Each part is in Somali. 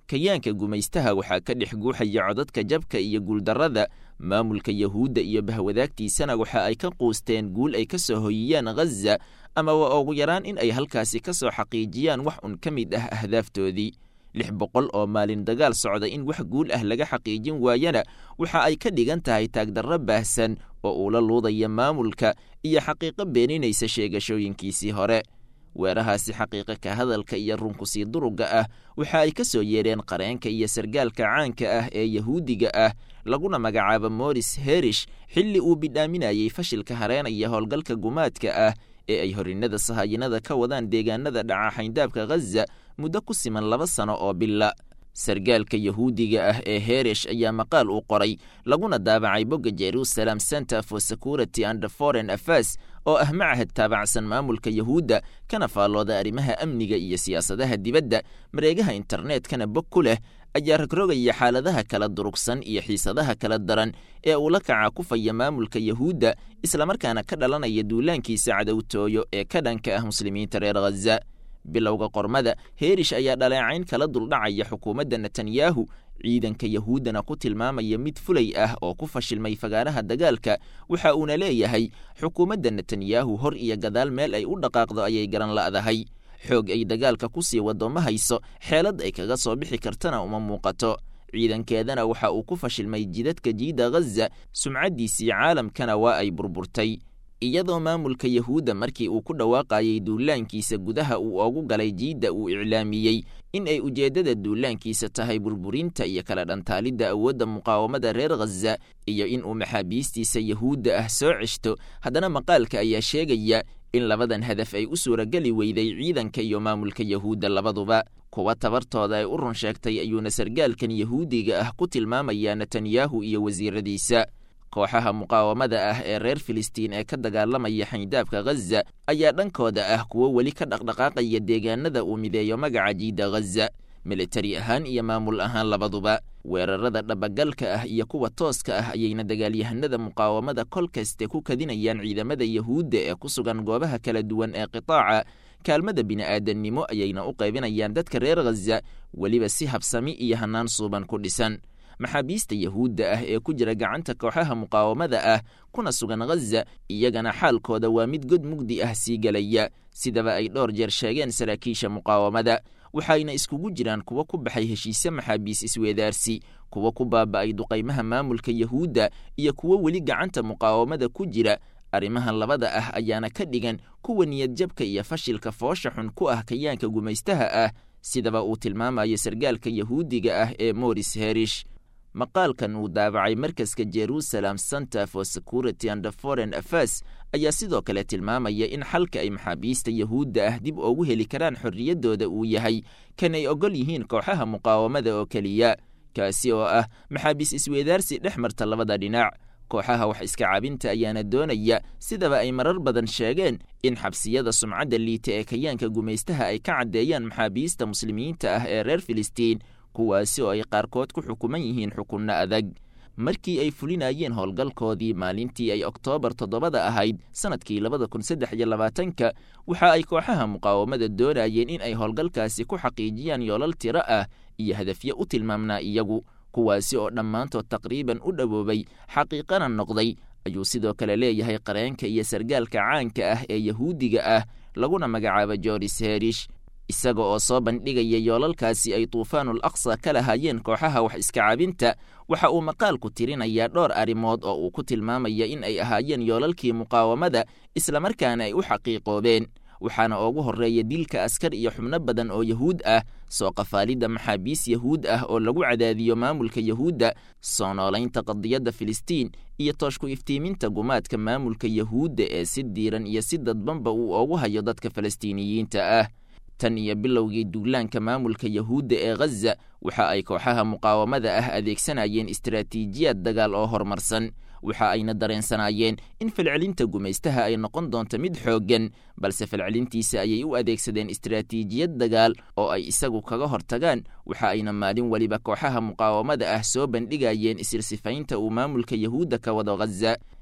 kayaanka gumaystaha waxaa ka dhex guuxaya codadka jabka iyo guuldarrada maamulka yahuudda iyo bahwadaagtiisana waxa ay ka quusteen guul ay ka soo hoyiyaan ghaza ama waa ugu yaraan in ay halkaasi ka soo xaqiijiyaan wax un ka mid ah ahdaaftoodii lix boqol oo maalin dagaal socda in wax guul ah laga xaqiijin waayana waxa ay ka dhigan tahay taagdarro baahsan oo uu la luudaya maamulka iyo xaqiiqo beeninaysa sheegashooyinkiisii hore weerahaasi xaqiiqa ka hadalka iyo runkusii durugga ah waxa ay ka soo yeedheen qareenka iyo sargaalka caanka ah ee yahuudiga ah laguna magacaabo moris herish xilli uu bidhaaminayey fashilka hareenaya howlgalka gumaadka ah ee ay horinnada sahayinada ka wadaan deegaanada dhaca xayndaabka ghaza muddo ku siman laba sano oo bila sargaalka yahuudiga ah ee heresh ayaa maqaal uu qoray laguna daabacay bogga jerusalem center for security and foreign affairs oo ah macahad taabacsan maamulka yahuudda kana faallooda arrimaha amniga iyo siyaasadaha dibadda mareegaha internetkana bog ku leh ayaa rogrogaya xaaladaha kala durugsan iyo xiisadaha kala daran ee uu la kaca kufaya maamulka yahuudda islamarkaana ka dhalanaya duulaankiisa cadowtooyo ee ka dhanka ah muslimiinta reer ghaza bilowga qormada heerish ayaa dhaleecayn kala duldhacaya xukuumadda netanyahu ciidanka yahuuddana ku tilmaamaya mid fulay ah oo ku fashilmay fagaaraha dagaalka waxa uuna leeyahay xukuumadda netanyahu hor iyo gadaal meel ay u dhaqaaqdo ayay garan la'dahay xoog ay dagaalka ku sii waddo ma hayso xeelad ay kaga soo bixi kartana uma muuqato ciidankeedana waxa uu ku fashilmay jidadka jiida ghaza sumcaddiisii caalamkana waa ay burburtay iyadoo maamulka yahuudda markii uu ku dhawaaqayay duulaankiisa gudaha uu ogu galay jiidda uu iclaamiyey in ay ujeeddada duulaankiisa tahay burburinta iyo kala dhantaalidda awoodda muqaawamada reer ghaza iyo in uu maxaabiistiisa yahuudda ah soo ceshto haddana maqaalka ayaa sheegaya in labadan hadaf ay u suurageli weyday ciidanka iyo maamulka yahuudda labaduba kuwa tabartooda ay u run sheegtay ayuuna sargaalkan yahuudiga ah ku tilmaamayaa netanyahu iyo wasiiradiisa kooxaha muqaawamada ah ee reer filistiin ee ka dagaalamaya xayndaabka ghaza ayaa dhankooda ah kuwo weli ka dhaqdhaqaaqaya deegaanada uu mideeyo magaca jiida ghaza militari ahaan iyo maamul ahaan labaduba weerarada dhabagalka ah iyo kuwa tooska ah ayayna dagaalyahanada muqaawamada kol kaste ku kadinayaan ciidamada yahuudda ee ku sugan goobaha kala duwan ee qitaaca kaalmada bini'aadannimo ayayna u qaybinayaan dadka reer ghaza weliba si habsami iyo hannaan suuban ku dhisan maxaabiista yahuudda ah ee ku jira gacanta kooxaha muqaawamada ah kuna sugan ghaza iyagana xaalkooda waa mid god mugdi ah sii gelaya sidaba ay dhowr jeer sheegeen saraakiisha muqaawamada waxayna iskugu jiraan kuwo ku baxay heshiise maxaabiis isweedaarsi kuwo ku baaba'ay duqaymaha maamulka yahuudda iyo kuwo weli gacanta muqaawamada ku jira arrimahan labada ah ayaana ka dhigan kuwa niyadjabka iyo fashilka foosha xun ku ah kayaanka gumaystaha ah sidaba uu tilmaamayo sargaalka yahuudiga ah ee moris herish maqaalkan uu daabacay markaska jerusalem center for security and foreign affairs ayaa sidoo kale tilmaamaya in xalka ay maxaabiista yahuudda ah dib ugu heli karaan xorriyaddooda uu yahay kan ay ogol yihiin kooxaha muqaawamada oo keliya kaasi oo ah maxaabiis isweedaarsi dhex marta labada dhinac kooxaha wax iska cabinta ayaana doonaya sidaba ay marar badan sheegeen in xabsiyada sumcadda liita ee kayaanka gumaystaha ay ka caddeeyaan maxaabiista muslimiinta ah ee reer filistiin kuwaasi oo ay qaarkood ku xukuman yihiin xukunno adag markii ay fulinayeen howlgalkoodii maalintii ay oktoobar toddobada ahayd sannadkii labada kun saddex iyo labaatanka waxa ay kooxaha muqaawamada doonayeen in ay howlgalkaasi ku xaqiijiyaan yoolal tiro ah iyo hadafyo u tilmaamnaa iyagu kuwaasi oo dhammaantood taqriiban u dhowoobay xaqiiqana noqday ayuu sidoo kale leeyahay qareenka iyo sargaalka caanka ah ee yahuudiga ah laguna magacaabo joris herish isaga oo soo bandhigaya yoolalkaasi ay tuufaanul aqsa ka lahaayeen kooxaha wax iska cabinta waxa uu maqaalku tirinayaa dhowr arrimood oo uu ku tilmaamaya in ay ahaayeen yoolalkii muqaawamada islamarkaana ay u xaqiiqoobeen waxaana ugu horreeya dilka askar iyo xubno badan oo yahuud ah soo qafaalidda maxaabiis yahuud ah oo lagu cadaadiyo maamulka yahuudda soo noolaynta qadiyadda filistiin iyo tooshku iftiiminta gumaadka maamulka yahuudda ee si diiran iyo si dadbanba uu ugu hayo dadka falastiiniyiinta ah tan iyo bilowgii duulaanka maamulka yahuudda ee ghaza waxa ay kooxaha muqaawamada ah adeegsanayeen istaraatiijiyad dagaal oo horumarsan waxa ayna dareensanaayeen in falcelinta gumaystaha ay noqon doonto mid xooggan balse falcelintiisa ayay u adeegsadeen istaraatiijiyad dagaal oo ay isagu kaga hortagaan waxa ayna maalin weliba kooxaha muqaawamada ah soo bandhigayeen isirsifaynta uu maamulka yahuudda ka wado ghaza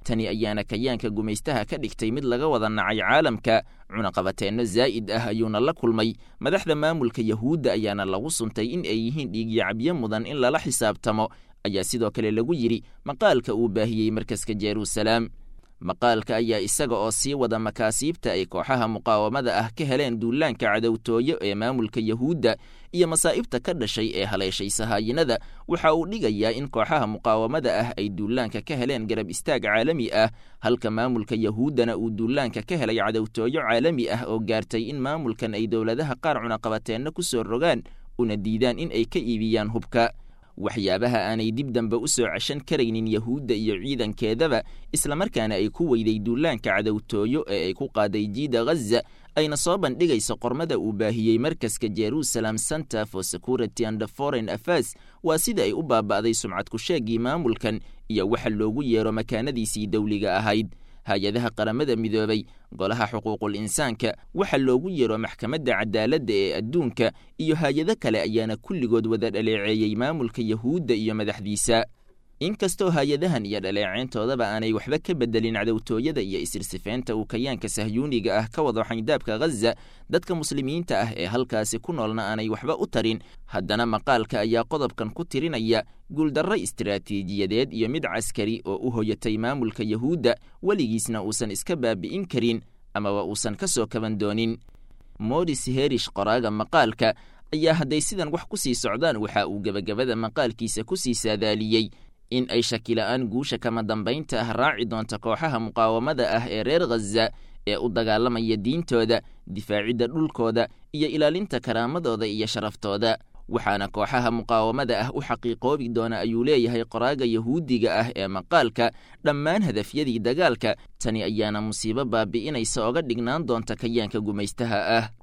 tani ayaana kayaanka gumaystaha ka dhigtay mid laga wada nacay caalamka cunaqabateenno zaa'id ah ayuuna la kulmay madaxda maamulka yahuudda ayaana lagu suntay in ay yihiin dhiigyacabyo mudan in lala xisaabtamo ayaa sidoo kale lagu yidhi maqaalka uu baahiyey markaska jeruusalaam maqaalka ayaa isaga oo sii wada makaasiibta ay kooxaha muqaawamada ah ka heleen duulaanka cadowtooyo ee maamulka yahuudda iyo masaa'ibta ka dhashay ee haleeshay sahaayinada waxa uu dhigayaa in kooxaha muqaawamada ah ay duulaanka ka heleen garab istaag caalami ah halka maamulka yahuuddana uu duulaanka ka helay cadowtooyo caalami ah oo gaartay in maamulkan ay dowladaha qaar cunaqabateenno ku soo rogaan una diidaan in ay ka iibiyaan hubka waxyaabaha aanay dib dambe u soo ceshan karaynin yahuudda iyo ciidankeedaba islamarkaana ay ku weyday duulaanka cadowtooyo ee ay ku qaaday jiida ghaza ayna soo bandhigayso qormada uu baahiyey markaska jerusalem center for security and foreign affairs waa sida ay u baaba'day sumcad ku-sheegii maamulkan iyo waxa loogu yeero makaanadiisii dowliga ahayd hay-adaha qaramada midoobay golaha xuquuqul insaanka waxa loogu yeero maxkamadda cadaaladda ee adduunka iyo hay-ado kale ayaana kulligood wada dhaleeceeyey maamulka yahuudda iyo madaxdiisa inkastoo hay-adahan iyo dhaleeceyntoodaba aanay waxba ka bedelin cadowtooyada iyo isirsifeynta uu kayaanka sahyuuniga ah ka wado xayndaabka ghaza dadka muslimiinta ah ee halkaasi ku noolna aanay waxba u tarin haddana maqaalka ayaa qodobkan ku tirinaya guuldarro istiraatiijiyadeed iyo mid caskari oo u hoyatay maamulka yahuudda weligiisna uusan iska baabi'in karin amaba uusan ka soo kaban doonin modis herish qoraaga maqaalka ayaa hadday sidan wax ku sii socdaan waxa uu gebagabada maqaalkiisa ku sii saadaaliyey in ay shakila-aan guusha kama dambaynta ah raaci doonta kooxaha muqaawamada ah ee reer khaza ee u dagaalamaya diintooda difaacidda dhulkooda iyo ilaalinta karaamadooda iyo sharaftooda waxaana kooxaha muqaawamada ah u xaqiiqoobi doona ayuu leeyahay qoraaga yahuudiga ah ee maqaalka dhammaan hadafyadii dagaalka tani ayaana musiibo baabi'inaysa oga dhignaan doonta kayaanka gumaystaha ah